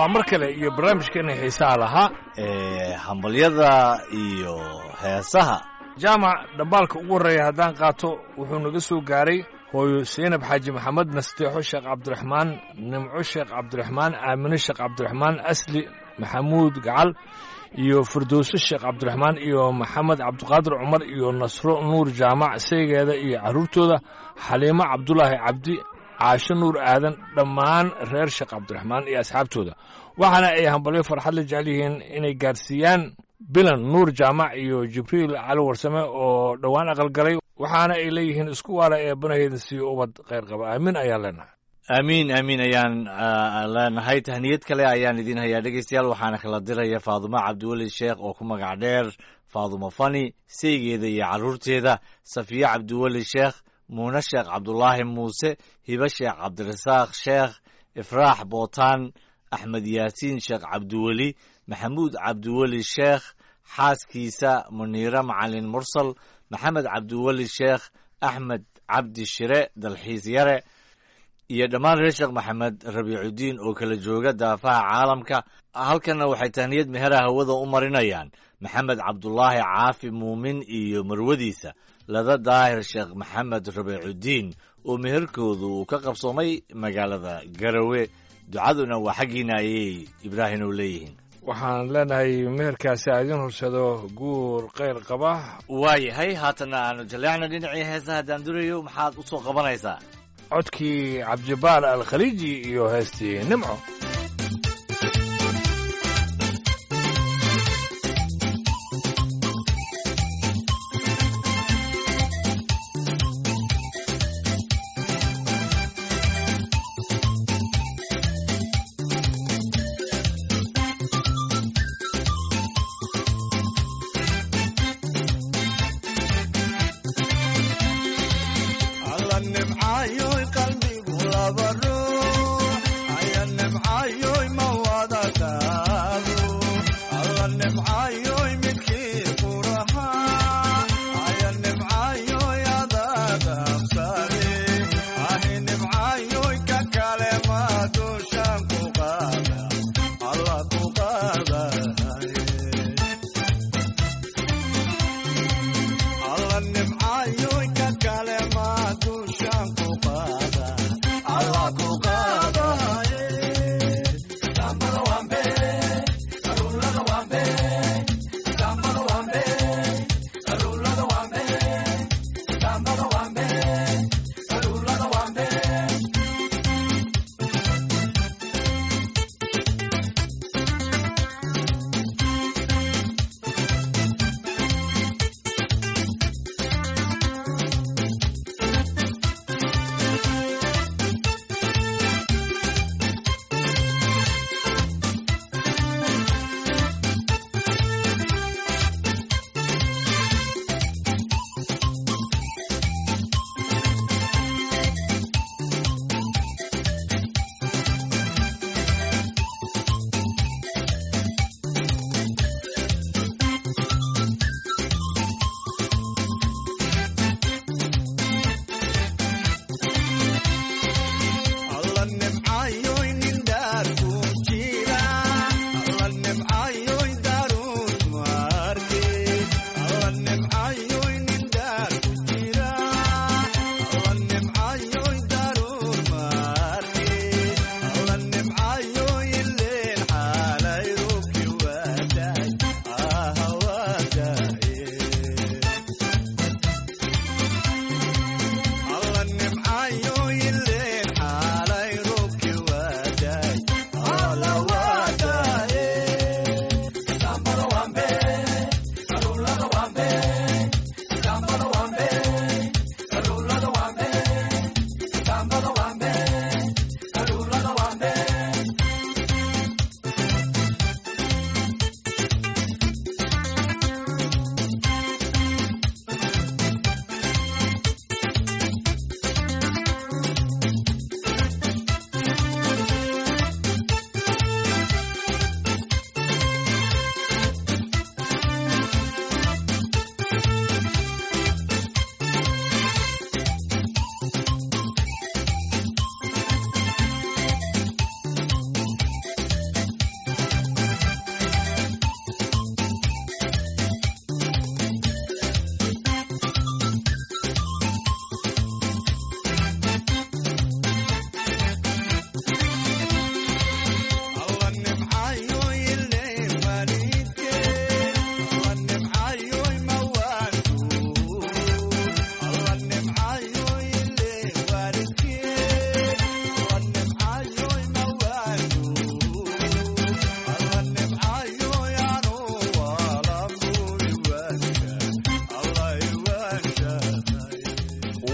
waa mar kale iyo barnaamijkeena xiisaha lahaa ee hambalyada iyo heesaha jaamac dhambaalka ugu horreeya haddaan qaato wuxuu naga soo gaaray hooyo seynab xaaji maxamed nasteexo sheekh cabdiraxmaan nimco sheekh cabdiraxmaan aamine sheekh cabdiraxmaan asli maxamuud gacal iyo firdowse sheekh cabdiraxmaan iyo maxamed cabdiqaadir cumar iyo nasro nuur jaamac saygeeda iyo carruurtooda xaliimo cabdulaahi cabdi caasho nuur aadan dhammaan reer sheekh cabdiraxmaan iyo asxaabtooda waxaana ay hambalyo farxad la jecel yihiin inay gaarsiiyaan bilan nuur jaamac iyo jibriil cali warsame oo dhowaan aqalgalay waxaana ay leeyihiin isku waala ee banaheeda siiyo ubad khayr qaba aamin ayaan leenahay aamiin aamiin ayaan leenahay tahniyad kale ayaan idiin hayaa dhegeystayaal waxaana kala diraya faadumo cabdiweli sheekh oo ku magac dheer faadumo fani seygeeda iyo carruurteeda safiye cabdiweli sheekh muune sheekh cabdulaahi muuse hibe sheekh cabdirasaaq sheekh ifraax bootaan axmed yaasiin sheekh cabdiweli maxamuud cabdiweli sheekh xaaskiisa muniire macalin mursal maxamed cabdiweli sheekh axmed cabdi shire dalxiis yare iyo dhammaan reer sheekh maxamed rabiicudiin oo kala jooga daafaha caalamka halkanna waxay tahniyad meheraha hawada u marinayaan maxamed cabdulaahi caafi muumin iyo marwadiisa lada daahir sheekh maxamed rabiicudiin oo meherkoodu uu ka qabsoomay magaalada garawe ducaduna waa xaggiina ayay ibraahim u leeyihiin waxaan leenahay meherkaasi a idiin horsado guur khayr qaba waayahay haatanna aanu jaleecna dhinacii heesaha daandurayo maxaad u soo qabanaysaa codkii cabdibaal alkhaliiji iyo heestii nimco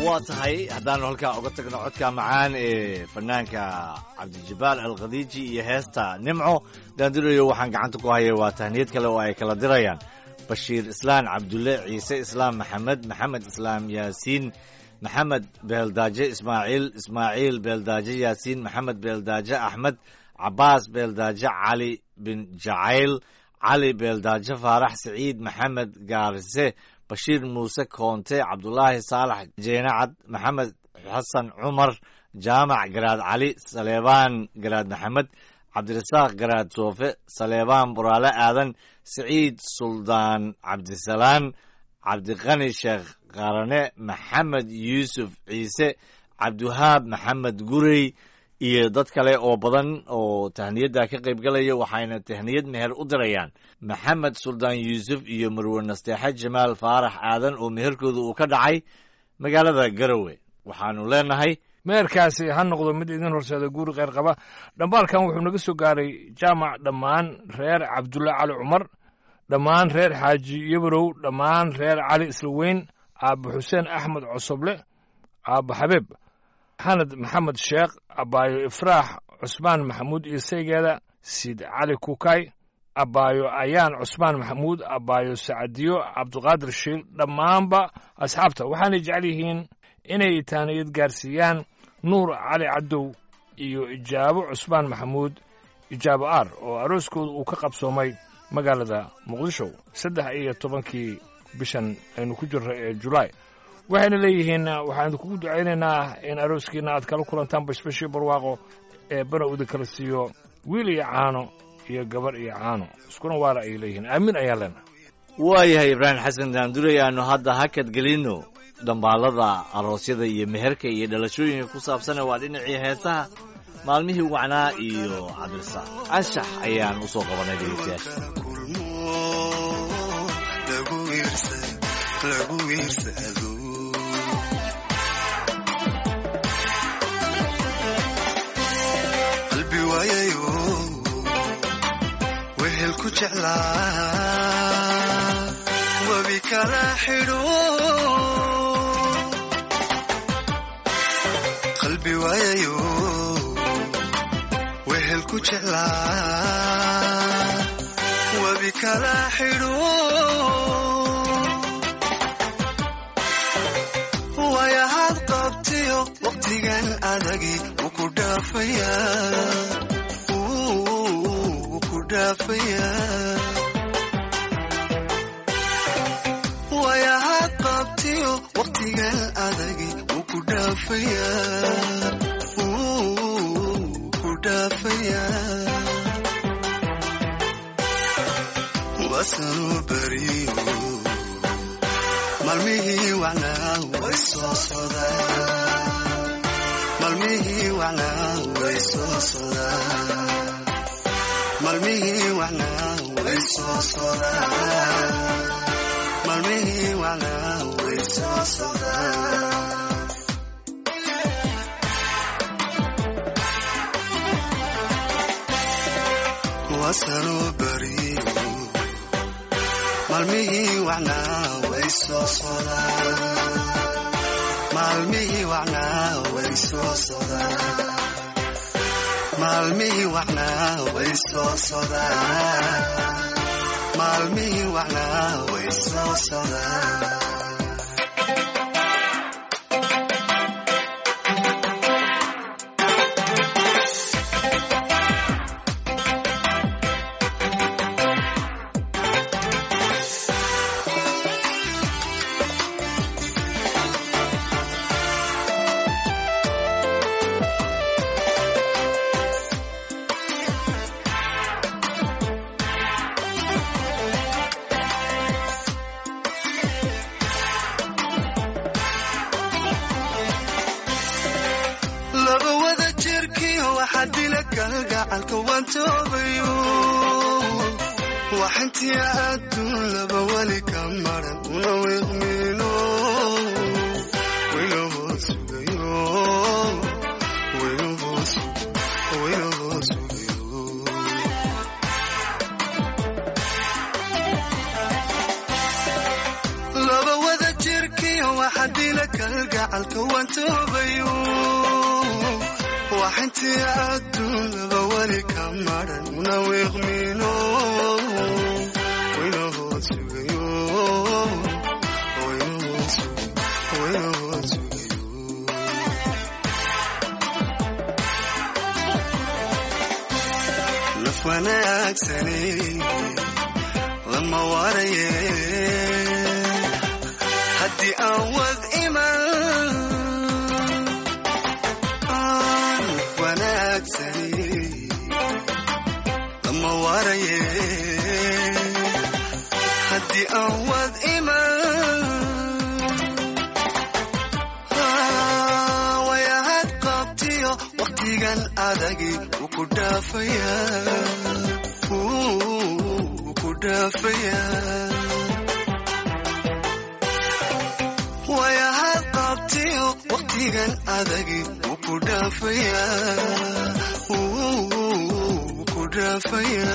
waa tahay haddaanu halkaa uga tagno codka macaan ee fanaanka cabdijabaal alkhadiiji iyo heesta nimco daandurayo waxaan gacanta ku hayay waa tahniyad kale oo ay kala dirayaan bashiir islaan cabdulle ciise islaam maxamed maxamed islaam yaasiin maxamed beeldaaje ismaaciil ismaaciil beeldaaje yaasiin maxamed beeldaaje axmed cabaas beeldaaje cali bin jacayl cali beeldaaje faarax siciid maxamed gaarise bashiir muuse koonte cabdulaahi saalax jeenacad maxamed xasan cumar jaamac garaad cali saleebaan garaad maxamed cabdirasaaq garaad soofe saleebaan buraale aadan siciid suldaan cabdisalaan cabdiqani sheekh qarane maxamed yuusuf ciise cabdiwahaab maxamed gurey iyo dad kale oo badan oo tahniyadda ka qayb galaya waxayna tahniyad meher u dirayaan maxamed suldaan yuusuf iyo marwe nasteexe jamaal faarax aadan oo meherkooda uu ka dhacay magaalada garowe waxaanu leenahay meherkaasi ha noqdo mid idin horseeda guuri kheyr qaba dhambaalkan wuxuu naga soo gaaray jaamac dhammaan reer cabdulle cali cumar dhammaan reer xaaji yabarow dhammaan reer cali islaweyn aabba xuseen axmed cosoble aabba xabeeb xanad maxamed sheekh abbaayo ifraax cusmaan maxamuud iyo saygeeda siid cali kukay abbaayo ayaan cusmaan maxamuud abbaayo sacadiyo cabdiqaadir shiil dhammaanba asxaabta waxaanay jecel yihiin inay taaniyad gaarsiiyaan nuur cali cadow iyo ijaabo cusmaan maxamuud ijaabo aar oo arooskooda uu ka qabsoomay magaalada muqdisho saddex iyo tobankii bishan aynu ku jirro ee julaay waxayna leeyihiin waxaan idinkugu ducaynaynaa in arooskiina aad kala kulantaan bashbashii barwaaqo ee bana uda kala siiyo wiil iyo caano iyo gabar iyo caano iskuna waara ay leeyihiin aamin ayaa leenaha waayahay ibraahim xasan daandurey aanu hadda hakad gelinno dhambaalada aroosyada iyo meherka iyo dhalashooyinka ku saabsana waa dhinacii heesaha maalmihii wacnaa iyo cabdirasaaq anshax ayaan u soo qabanay dhegeystayaasha qalbi waayayo wehel ku jeclaa webi kala xidho qalbi waayayo wehel ku jeclaa webi kala xidho wayahaad qabtiyo waqtigan adagi wuu ku dhaafayaa wuu ku dhaafayaa wayahaad qabtiyo waqtigan adagi wuu ku dhaafayaa wuu ku dhaafayaa wasanuu beriyo maalmihii wacnaa way soo sodaan maalmihii wacnaa way soo sodaan maalmihii wacnaa way soo sodaan maalmihii wacnaa way soo sodaan wasanuu beriyo maalmihii wacnaa way soo sodaan maalmihii wacnaa way soo sodaan maalmihii wacnaa way soo sodaan maalmihii wacnaa way soo sodaan laba wada jirkiyo waxaa dila kalgacalka waan toobayo waxintii adduun laba weli ka maran una wiiqmiino wayna hoos sugayo wayna hoos wayna hoos sugayo laba wada jirkiyo xadila kalgacalka waan toobayo waxintii adduunaba weli ka maran una wiiqmino wayna hood sugayo wayna hood sugayo wayna hood sugayo naf wanaagsani lama waraye haddii aan wad iman naf wanaagsani lama waraye haddii aan wad iman wayahad qabtiyo waqtigan adagi wuu ku dhaafaya wuu ku dhaafaya wayahad qabtiyo waqtigan adagi wuu ku dhaafaya wuu ku dhaafaya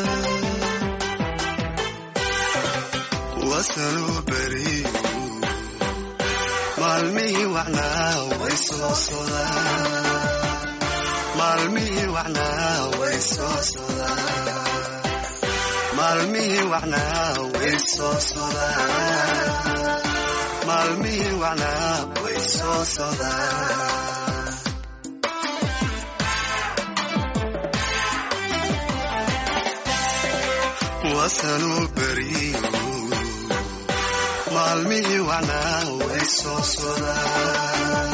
wasaluu beriyo maalmihii wacnaa way soo sodaan maalmihii wacnaa way soo sodaan maalmihii wacnaa way soo sodaan maalmihii wacnaa way soo sodaan wasanuu beriyo maalmihii wacnaa way soo sodaan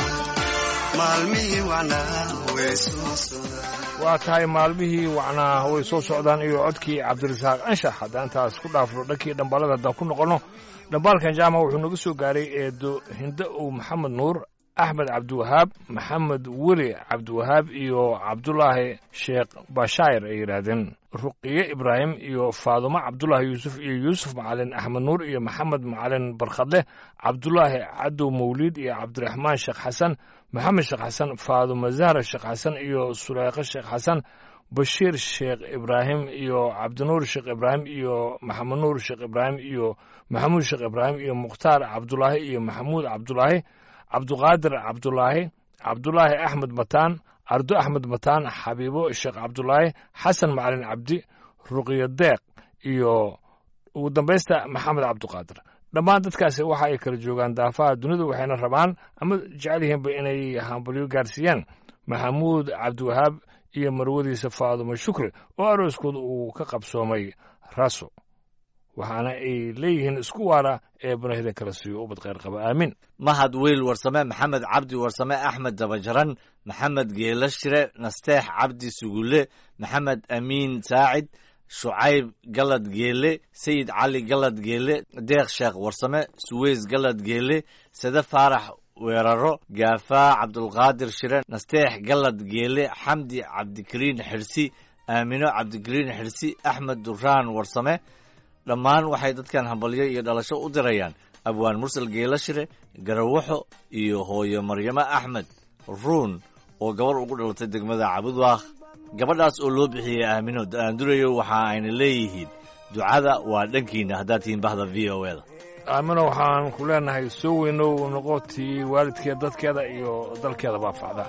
maalmihii wacnaa way soo sodaan waa tahay maalmihii wacnaa way soo socdaan iyo codkii cabdirasaaq anshax haddaan taas ku dhaafno dhankii dhambaalada haddaan ku noqonno dhambaalkan jaamac wuxuu naga soo gaaray eedo hinde ow maxamed nuur axmed cabdiwahaab maxamed weli cabdiwahaab iyo cabdulaahi sheekh bashaayir ay yidhaahdeen ruqiye ibraahim iyo faadumo cabdulaahi yuusuf iyo yuusuf macalin axmed nuur iyo maxamed macalin barkhadle cabdulaahi cadow mawliid iyo cabdiraxmaan sheekh xasan maxamed sheekh xasan faadumo zahra sheekh xasan iyo suleyqo sheekh xasan bashiir sheekh ibraahim iyo cabdinuur sheekh ibraahim iyo maxamed nuur sheekh ibraahim iyo maxamuud sheekh ibraahim iyo mukhtaar cabdulaahi iyo maxamuud cabdulaahi cabduqaadir cabdulaahi cabdulaahi axmed mataan ardo axmed mataan xabiibo sheekh cabdulaahi xasan macalin cabdi ruqyo deeq iyo ugu dambaysta maxamed cabduqaadir dhammaan dadkaasi waxa ay kala joogaan daafaha dunida waxayna rabaan ama jecel yihiinba inay hambalyo gaarsiiyaan maxamuud cabdiwahaab iyo marwadiisa faadumo shukri oo arooskooda uu ka qabsoomay raso waxaana ay leeyihiin isku waara ee banahida kala siiyo ubad kheyr qaba aamin mahad wiil warsame maxamed cabdi warsame axmed dabajaran maxamed geelo shire nasteex cabdi sugulle maxamed amiin saacid shucayb galad geele sayid cali galad geele deeq sheekh warsame suweys galad geele sade faarax weeraro gaafaa cabdulqaadir shire nasteex galad geele xamdi cabdikariin xirsi aamino cabdikariin xirsi axmed duraan warsame dhammaan waxay dadkan hambalyo iyo dhalasho u dirayaan abwaan mursal geelashire garawaxo iyo hooyo maryamo axmed ruun oo gabar ugu dhalatay degmada cabudwaakh gabadhaas oo loo bixiyey aamino daandurayo waxa ayna leeyihiin ducada waa dhankiina haddaad tihiin bahda v o eda aamino waxaan ku leenahay soo weynow noqotii waalidkeeda dadkeeda iyo dalkeeda baafacda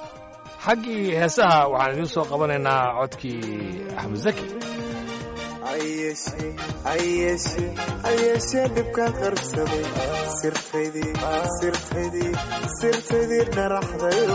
xaggii heesaha waxaan idiin soo qabanaynaa codkii axmed zaki ayeshe dhibkaan qarsaday sirtaydii sirtaydii sirtaydii dharaxdayo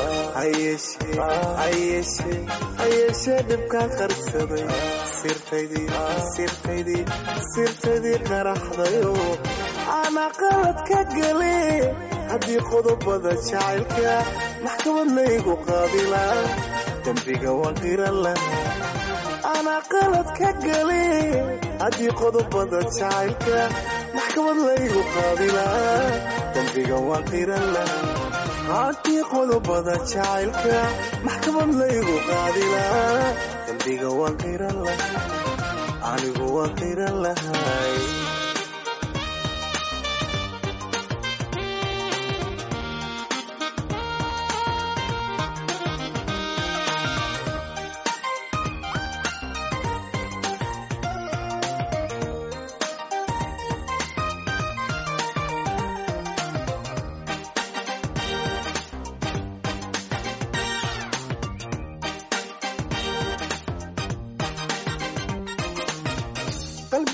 ayeshe dhibkaan qarsaday sirtaydii sirtaydii sirtaydii dharaxdayo ana qalad ka gale haddii qodobada jacaylka maxkamad laygu qaabilaa dembiga waa qiran laha ana qalad ka gale haddii qodobada jacaylka maxkamad laygu qaabilaa dembiga waa qiran laha haddii qodobada jacaylka maxkamad laygu qaadilaa dembiga waa qiran laha anigu waa qiran lahay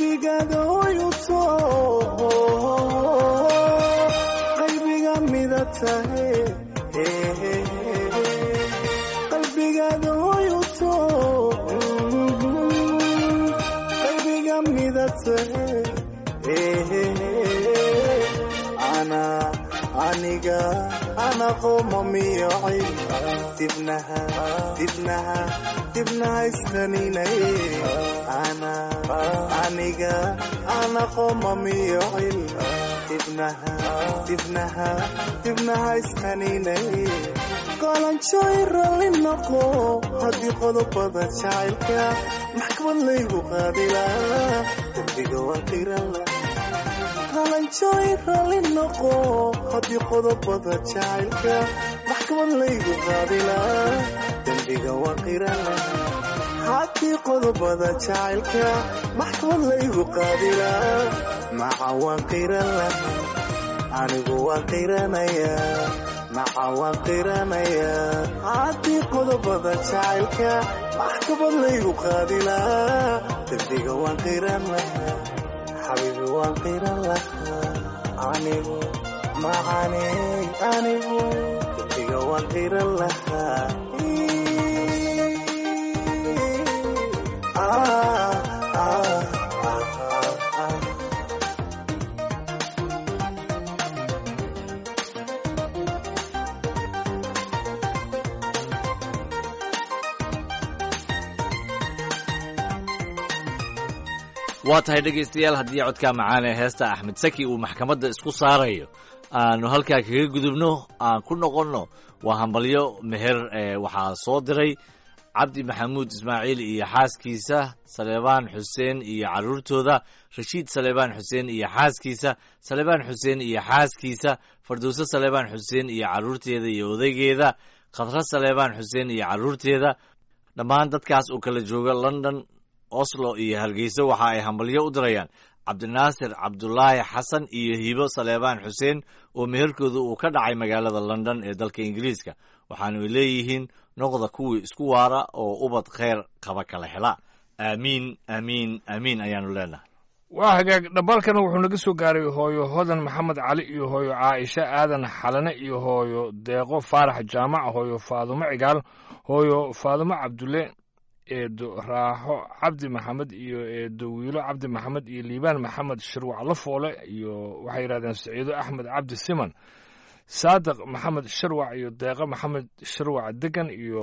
qalbigaada hoyuto qalbiga mida tahe qalbigaada hoyuto qalbiga mida tahe ana aniga ana qomamiyocay dibnaha dibnaha dibnaha istaninay ana aniga ana qomamiyocay dibnaha dibnaha dibnaha istaninay qolanjooy ralli noqo haddii qodobada jacaylka maxkamad laygu qaadilaa dembiga waa qirala qalanjooy ralli noqo haddii qodobada jacaylka maxkamad laygu qaadilaa dembiga waa qirala haddii qodobada jacaylka maxkamad laygu qaadilaa maca waan qirala anigu waan qiranayaa maca waan qiranayaa haddii qodobada jacaylka maxkamad laygu qaadilaa dembiga waan qiran lahaa xabiibi waan qiran lahaa anigu macane anigu dembiga waan qiran lahaa Ah, ah, ah, ah, ah. waa tahay dhegaystayaal haddii codka macaan ee heesta axmed saki uu maxkamadda isku saarayo aanu halkaa kaga gudubno aan ku noqonno waa hambalyo meher ee waxaa soo diray cabdi maxamuud ismaaciil iyo xaaskiisa saleebaan xuseen iyo carruurtooda rashiid saleebaan xuseen iyo xaaskiisa saleebaan xuseen iyo xaaskiisa fardowse saleebaan xuseen iyo carruurteeda iyo odaygeeda khadra saleebaan xuseen iyo carruurteeda dhammaan dadkaas oo kala jooga london oslo iyo hargeysa waxa ay hambalyo u dirayaan cabdinaasir cabdulaahi xasan iyo hibo saleebaan xuseen oo meherkooda uu ka dhacay magaalada london ee dalka ingiriiska waxaanu leeyihiin noqda kuwii isku waara oo ubad kheyr qaba kala hela aamiin aamiin aamiin ayaanu leenahay waa hagaag dhabalkana wuxuu naga soo gaaray hooyo hodan maxamed cali iyo hooyo caaisha aadan xalane iyo hooyo deeqo faarax jaamac hooyo faadumo cigaal hooyo faadumo cabdulle eedo raaxo cabdi maxamed iyo eedo wiilo cabdi maxamed iyo liibaan maxamed shirwac lafoole iyo waxay yidhahdeen saciido axmed cabdi siman saadiq maxamed shirwac iyo deeqo maxamed shirwac degan iyo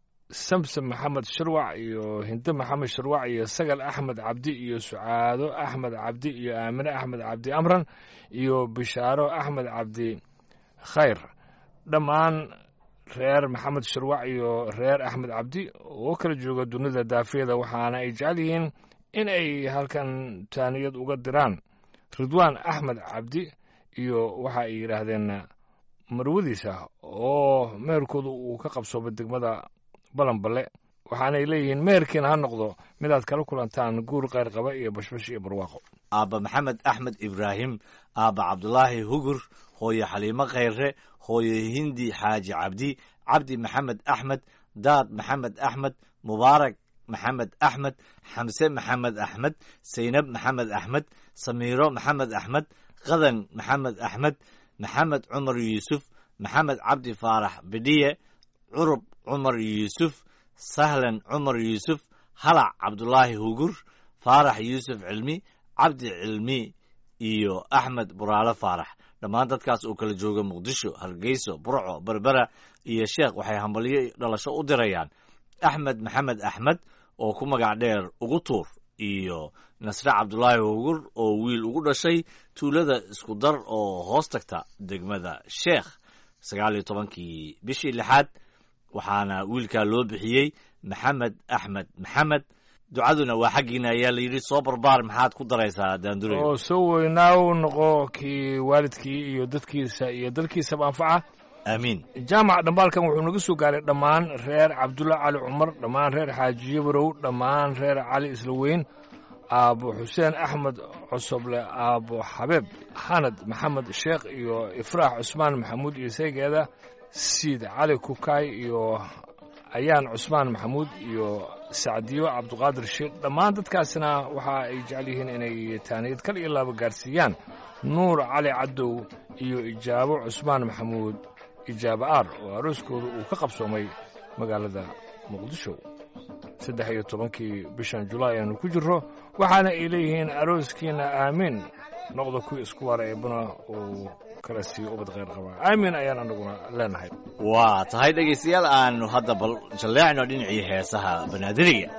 samsam maxamed shirwac iyo hinde maxamed shirwac iyo sagal axmed cabdi iyo sucaado axmed cabdi iyo aamine axmed cabdi amran iyo bishaaro axmed cabdi khayr dhammaan reer maxamed shirwac iyo reer axmed cabdi oo kala jooga dunida daafiyada waxaana ay jecel yihiin in ay halkan taaniyad uga diraan ridwaan axmed cabdi iyo waxa ay yidhaahdeen marwadiisa oo meherkooda uu ka qabsoomay degmada balanballe waxaanay leeyihiin meherkiina ha noqdo midaad kala kulantaan guur qayr qaba iyo bashbash iyo barwaaqo aabba maxamed axmed ibraahim aabba cabdulaahi hugur hooyo xaliimo khayre hooyo hindi xaaji cabdi cabdi maxamed axmed daad maxamed axmed mubaarak maxamed axmed xamse maxamed axmed saynab maxamed axmed samiiro maxamed axmed qadan maxamed axmed maxamed cumar yuusuf maxamed cabdi faarax bidhiye curub cumar yuusuf sahlan cumar yuusuf halac cabdulaahi hugur faarax yuusuf cilmi cabdi cilmi iyo axmed buraale faarax dhammaan dadkaas oo kala jooga muqdisho hargeyso burco berbera iyo sheekh waxay hambalyo dhalasho u dirayaan axmed maxamed axmed oo ku magac dheer ugu tuur iyo nasre cabdulaahi hugur oo wiil ugu dhashay tuulada isku dar oo hoos tagta degmada sheekh sagaal iyo tobankii bishii lixaad waxaana wiilkaa loo bixiyey maxamed axmed maxamed ducaduna waa xaggiina ayaa la yidhi soo barbaar maxaad ku daraysaa daandurey oo soo weynaaw noqo kii waalidkii iyo dadkiisa iyo dalkiisaba anfaca aamiin jaamac dhambaalkan wuxuu naga soo gaaray dhammaan reer cabdulla cali cumar dhammaan reer xaajiye barow dhammaan reer cali isla weyn aabo xuseen axmed cosoble aabo xabeeb xanad maxamed sheekh iyo ifraax cusmaan maxamuud iyo seegeeda siid cali kukaay iyo ayaan cusmaan maxamuud iyo sacdiyo cabduqaadir sheekh dhammaan dadkaasina waxa ay jecel yihiin inay taaniyad kal iyo laaba gaarsiiyaan nuur cali cadow iyo ijaabo cusmaan maxamuud ijaabo aar oo arooskooda uu ka qabsoomay magaalada muqdisho saddex iyo tobankii bishan julaay aanu ku jirro waxaana ay leeyihiin arooskiina aamiin noqda kuwii isku waara eebana uu kala siiyo ubad kheyr qabaa aamiin ayaan anaguna leenahay waa tahay dhegaystayaal aanu hadda bal jalleecno dhinacii heesaha banaadiriga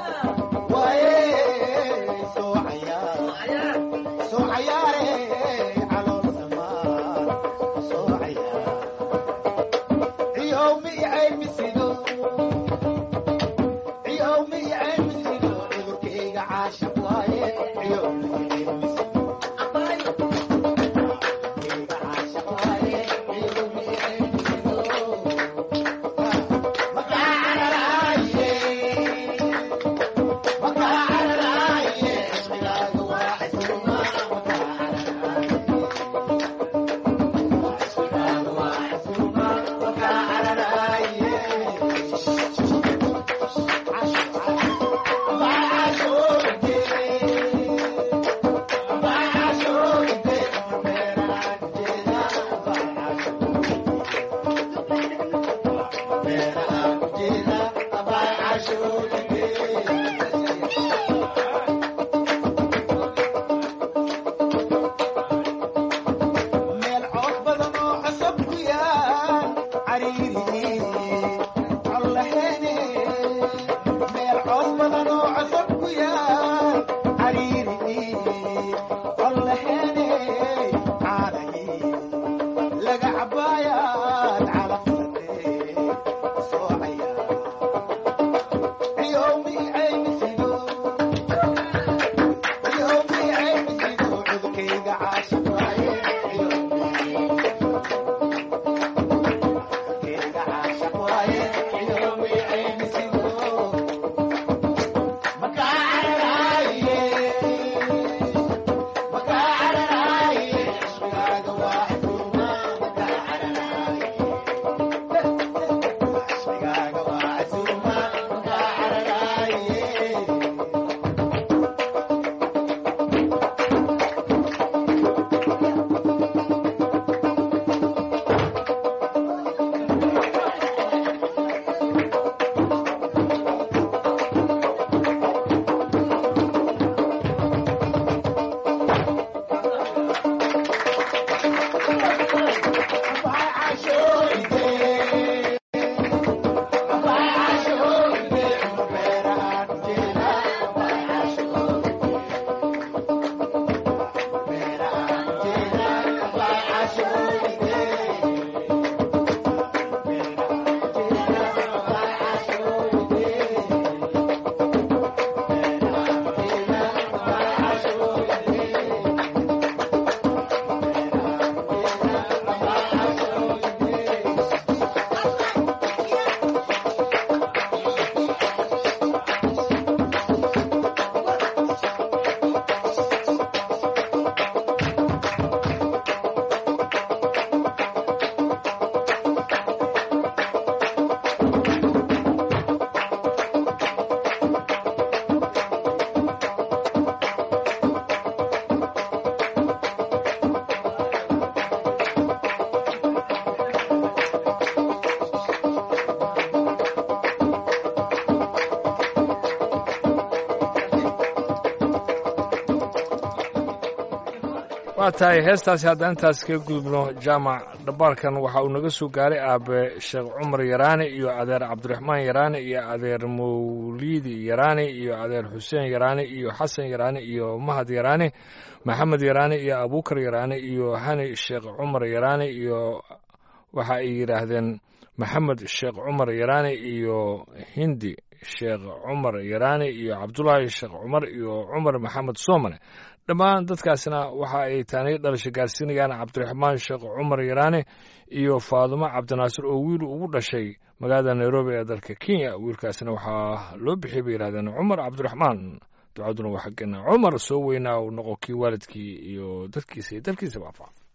waa tahay heestaasi haddaan intaas kaga gudubno jaamac dhabaarkan waxa uu naga soo gaaray aabe sheekh cumar yaraane iyo adeer cabdiraxmaan yaraane iyo adeer mawliidi yaraane iyo adeer xuseen yaraane iyo xasan yaraane iyo mahad yaraane maxamed yaraane iyo abuukar yaraane iyo hani sheekh cumar yaraane iyo waxa ay yidhaahdeen maxamed sheekh cumar yaraane iyo hindi sheekh cumar yaraane iyo cabdulaahi sheekh cumar iyo cumar maxamed soomane dhammaan dadkaasna waxa ay taaniyo dhalasho gaarsiinayaan cabdiraxmaan sheekh cumar yaraane iyo faadumo cabdinaasir oo wiil ugu dhashay magaalada nairobi ee dalka kenya wiilkaasna waxaa loo bixiyay bay yidhahdeen cumar cabdiraxmaan ducaduna waa xaggeena cumar soo weynaa uu noqo kii waalidkii iyo dadkiisa iyo dalkiisaba afa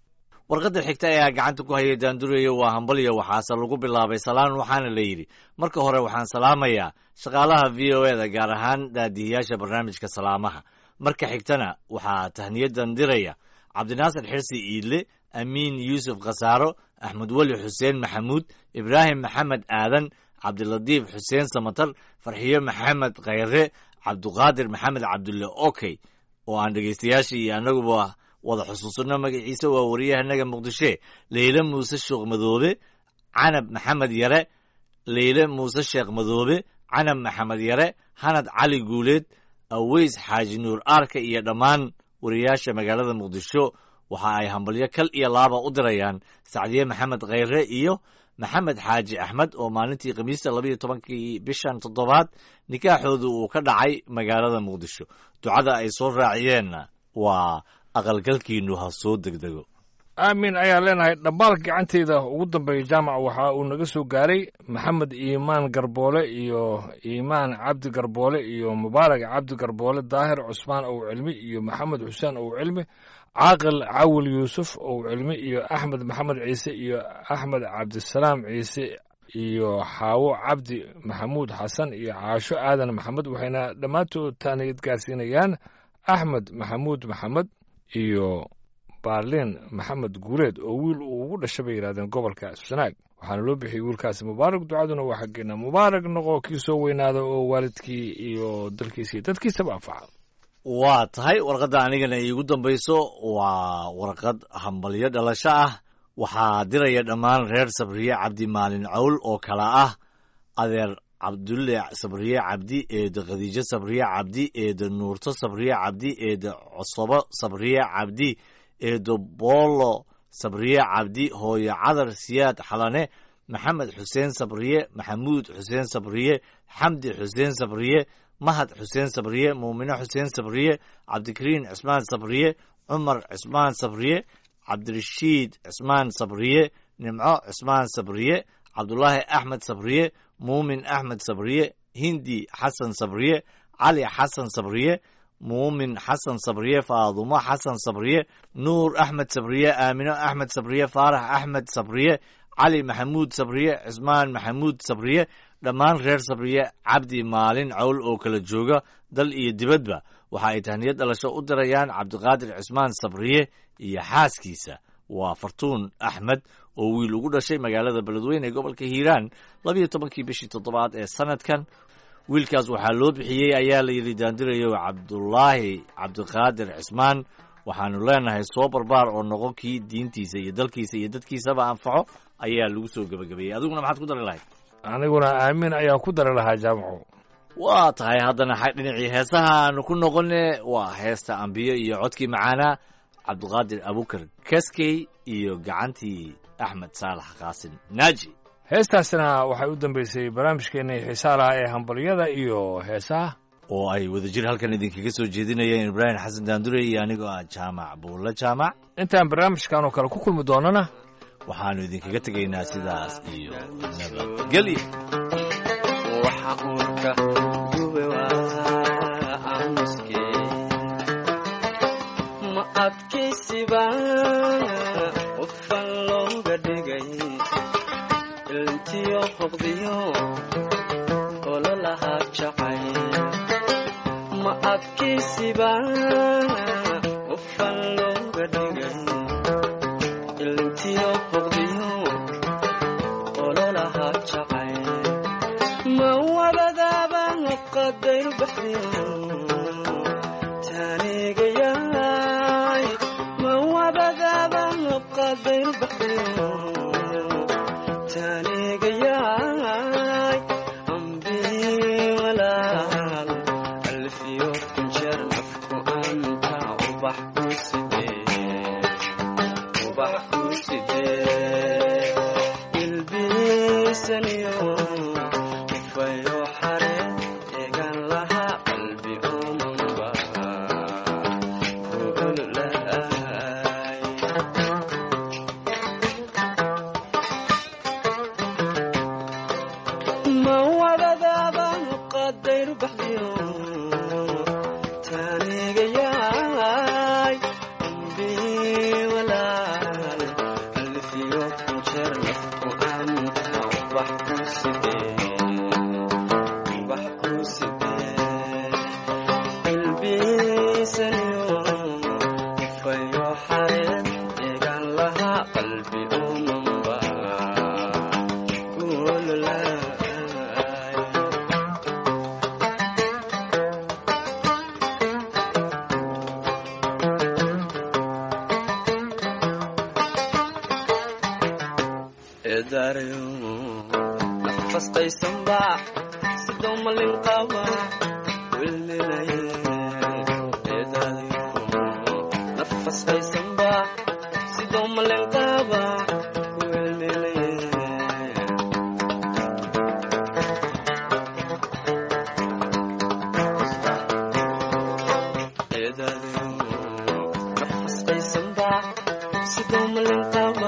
warqadda xigta ayaa gacanta ku hayay daandurayo waa hambalyo waxaase lagu bilaabay salaan waxaana la yidhi marka hore waxaan salaamayaa shaqaalaha v o e da gaar ahaan daadihiyaasha barnaamijka salaamaha marka xigtana waxaa tahniyadan diraya cabdinaasir xirsi iidle amiin yuusuf khasaaro axmed weli xuseen maxamuud ibraahim maxamed aadan cabdilatiif xuseen samatar farxiyo maxamed khayre cabduqaadir maxamed cabdulle okey oo aan dhegaystayaashii iyo annaguba wada xusuusanno magaciisa waa wariyahanaga muqdishe leyle muuse sheekh madoobe canab maxamed yare leyle muuse sheekh madoobe canab maxamed yare hanad cali guuleed aweys xaaji nuur aarka iyo dhammaan wariyaasha magaalada muqdisho waxa ay hambalyo kal iyo laaba u dirayaan sacdiye maxamed khayre iyo maxamed xaaji axmed oo maalintii khamiista labayo tobankii bishan toddobaad nikaaxoodu uu ka dhacay magaalada muqdisho ducada ay soo raaciyeenna waa aqalgalkiinnu ha soo degdego aamin ayaa leenahay dhambaal gacanteyda ugu dambeeya jaamac waxa uu naga soo gaaray maxamed iimaan garboole iyo iimaan cabdi garboole iyo mubaarak cabdi garboole daahir cusmaan ow cilmi iyo maxamed xuseen ow cilmi caaqil cawil yuusuf ow cilmi iyo axmed maxamed ciise iyo axmed cabdisalaam ciise iyo xaawo cabdi maxamuud xasan iyo caasho aadan maxamed waxayna dhammaantood taaniyad gaarsiinayaan axmed maxamuud maxamed iyo baarliin maxamed guuleed oo wiil uu ugu dhashay bay yidhahdeen gobolka sanaag waxaana loo bixiyey wiilkaasi mubaarak ducaduna waa xaggeena mubaarak noqo kii soo weynaada oo waalidkii iyo dalkiisa iyo dadkiisaba anfaca waa tahay warqadda anigana iigu dambayso waa warqad hambalyo dhalasho ah waxaa diraya dhammaan reer sabriye cabdi maalin cawl oo kala ah adeer cabdulle sabriye cabdi eeda khadiijo sabriye cabdi eeda nuurto sabriye cabdi eeda cosobo sabriye cabdi eedo boolo sabriye cabdi hooyo cadar siyaad xalane maxamed xuseen sabriye maxamuud xuseen sabriye xamdi xuseen sabriye mahad xuseen sabriye muumino xuseen sabriye cabdikariin cismaan sabriye cumar cismaan sabriye cabdirashiid cismaan sabriye nimco cismaan sabriye cabdulaahi axmed sabriye muumin axmed sabriye hindi xasan sabriye cali xasan sabriye muumin xasan sabriye faadumo xasan sabriye nuur axmed sabriye aamino axmed sabriye faarax axmed sabriye cali maxamuud sabriye cismaan maxamuud sabriye dhammaan reer sabriye cabdi maalin cawl oo kala jooga dal iyo dibadba waxa ay tahniyad dhalasho u dirayaan cabdiqaadir cismaan sabriye iyo xaaskiisa waa fartuun axmed oo wiil ugu dhashay magaalada beledweyne ee gobolka hiiraan labiyo tobankii bishii toddobaad ee sanadkan wiilkaas waxaa loo bixiyey ayaa la yidhi daandirayo cabdulaahi cabdiqaadir cismaan waxaanu leenahay soo barbaar oo noqon kii diintiisa iyo dalkiisa iyo dadkiisaba anfaco ayaa lagu soo gebagabeeyey adiguna maxaad ku dari lahayd aniguna aamin ayaa ku dari lahaa jaamaco waa tahay haddana dhinacii heesaha aanu ku noqone waa heesta ambiyo iyo codkii macaanaa cabdiqaadir abukar kaskey iyo gacantii axmed saalax qaasin naaji heestaasina waxay u dambeysay barnaamijkeennii xiisaa lahaa ee hambalyada iyo heesaha oo ay wadajir halkan idinkaga soo jeedinayeen ibraahim xasan daandure iyo anigoo ah jaamac buulle jaamac intaan barnaamijkan oo kale ku kulmi doonana waxaannu idinkaga tegaynaa sidaas iyo nabadgelyo waxa uurka gube waa aamuske ma adkaysiba qofan looga dhigay ilntiyo hoqdiyo ololahaa jacay ma adkaysiba qofan looga dhigay ilntiyo hoqdiyo ololahaa jacay ma wabadaaba qadayr baxdiyo taanigayaay ma wabadaaba qadayr baxdiyo taanigayaay ambii walaal alfiyo kunjeer nafku anta ubax ku sidee ubax ku sidee ilbiisaniyo ufayo xare eegan lahaa qalbi omanba kuululaay ma wadadaaba qadayr baxdiyo taanigayaay ambii walaal xareed eegaan lahaa qalbi umanba kuololaay eedaarayo nafastaysanba sidoo malin qaba wilminaye eedaarayo nafastaysanba sidoo malin qaba wilminaye eedaarayo nafastaysanba sidoo malin qaba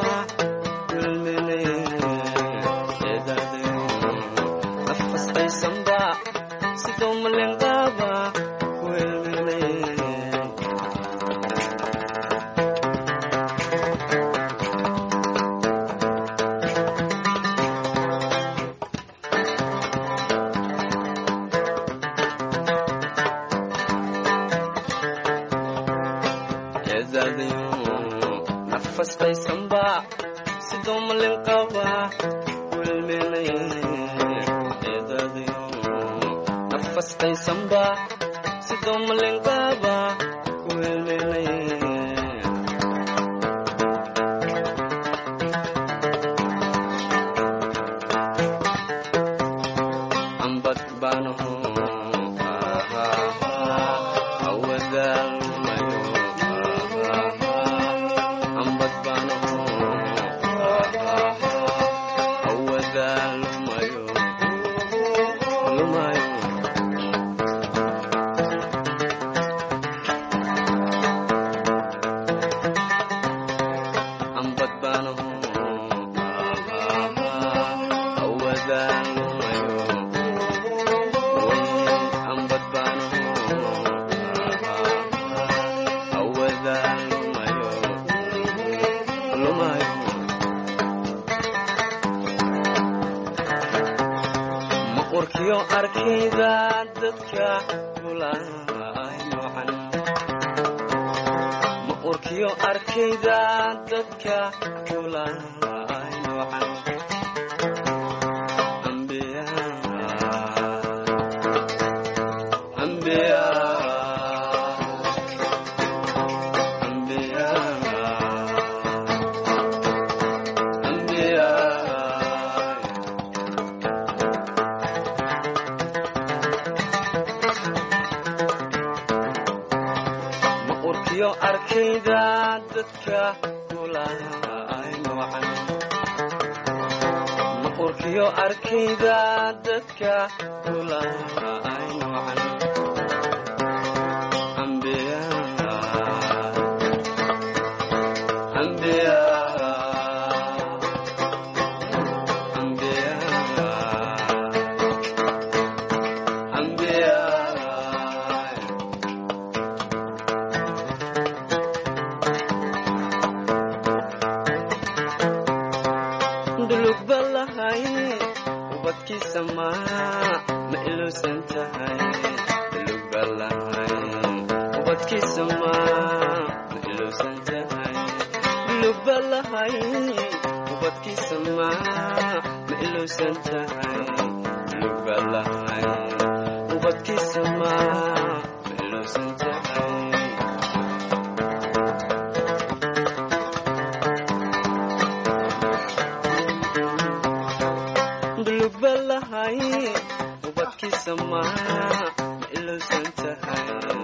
nafastaysanba sidoo malin qaba wilminaye eedadayo nafastaysanba sidoo malin qaba wilminaye ambad baanaho awadaalmayo ambad baanaho awadaalmayo lumayo ambad baanaho awadaalmayo ambad baanaho awadaalmayo lumayo ma urkiyo arkayda dadka kulaay noocan ma urkiyo arkayda dadka kulaay noocan ambiya ambiya ambiya ambiya ma urkiyo arkayda dadka kulaay noocan ma urkiyo arkayda dadka kulaay noocan ambiya ambiya ambiya ambiya dulug balahay ubadkiisa ma ma iluusan tahay dulug balahay ubadkiisa ma ma iluusan tahay dulug balahay ubadkiisa ma ma iluusan tahay dulug balahay ubadkiisa ma ma iluusan tahay dulug balahay ubadkiisa ma ma iluusan tahay